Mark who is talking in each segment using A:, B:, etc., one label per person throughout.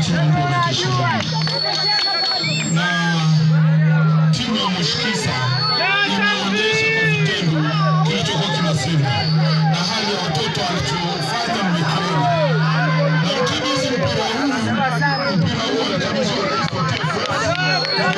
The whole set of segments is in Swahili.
A: wananchi wangu wamekishuhudia, na timu ya Mshikisa imeonyesha kwa vitendo kilichokuwa kinasema na hali ya watoto walichofanya mmekiona, na mkabidhi mpira huu, mpira huu alikabidhi wa Rais wa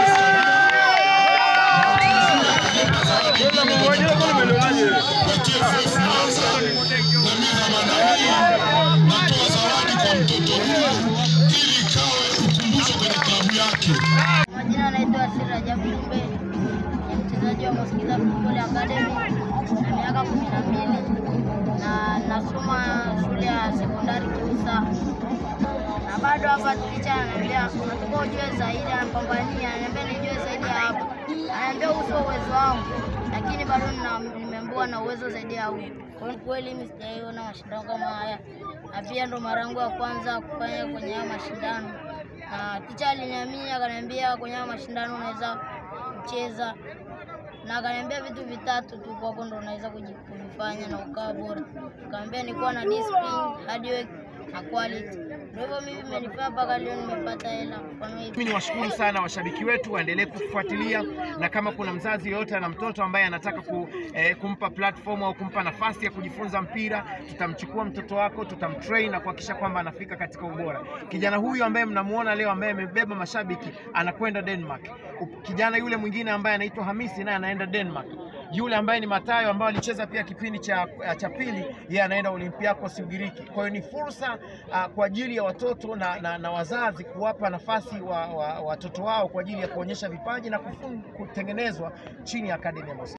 A: kwa TFF Mwanza na mimi dhamana hii natoa zawadi kwa mtoto huyu ili ikawe ukumbusho kwenye klabu yake.
B: Majina anaitwa Asir Rajabu Jumbe, ni mchezaji wa Mosquiza Football Academy na miaka kumi na mbili na nasoma shule ya sekondari Kiusa, na bado hapa ticha ananiambia unatakiwa ujue zaidi, anapambania, ananiambia nijue zaidi ya hapa, ananiambia huu sio uwezo wangu, lakini bado nina- nimeambiwa na uwezo zaidi ya huu. Kwa hiyo kweli mimi sijaiona mashindano kama haya, na pia ndo mara yangu ya kwanza kufanya kwenye haya mashindano na ticha aliniamini akaniambia kwenye haya mashindano unaweza kucheza, na akaniambia vitu vitatu tu kwako ndo unaweza kuji- kuvifanya na ukawa bora. Akaniambia nikuwa na discipline, hard work na quality. Ndio hivyo mimi imenifaa mpaka leo nimepata hela. Mfano hivi
C: Mimi niwashukuru sana washabiki wetu, waendelee kufuatilia, na kama kuna mzazi yoyote ana mtoto ambaye anataka ku, eh, kumpa platform au kumpa nafasi ya kujifunza mpira, tutamchukua mtoto wako, tutamtrain na kuhakikisha kwamba anafika katika ubora. Kijana huyu ambaye mnamuona leo ambaye amebeba mashabiki anakwenda Denmark. U- Kijana yule mwingine ambaye anaitwa Hamisi naye anaenda Denmark. Yule ambaye ni Matayo ambaye alicheza pia kipindi cha, cha pili, yeye anaenda Olympiacos Ugiriki. Kwa hiyo ni fursa uh, kwa ajili ya watoto na, na, na wazazi kuwapa nafasi wa, wa, watoto wao kwa ajili ya kuonyesha vipaji na kufun, kutengenezwa chini ya akademi ya Mos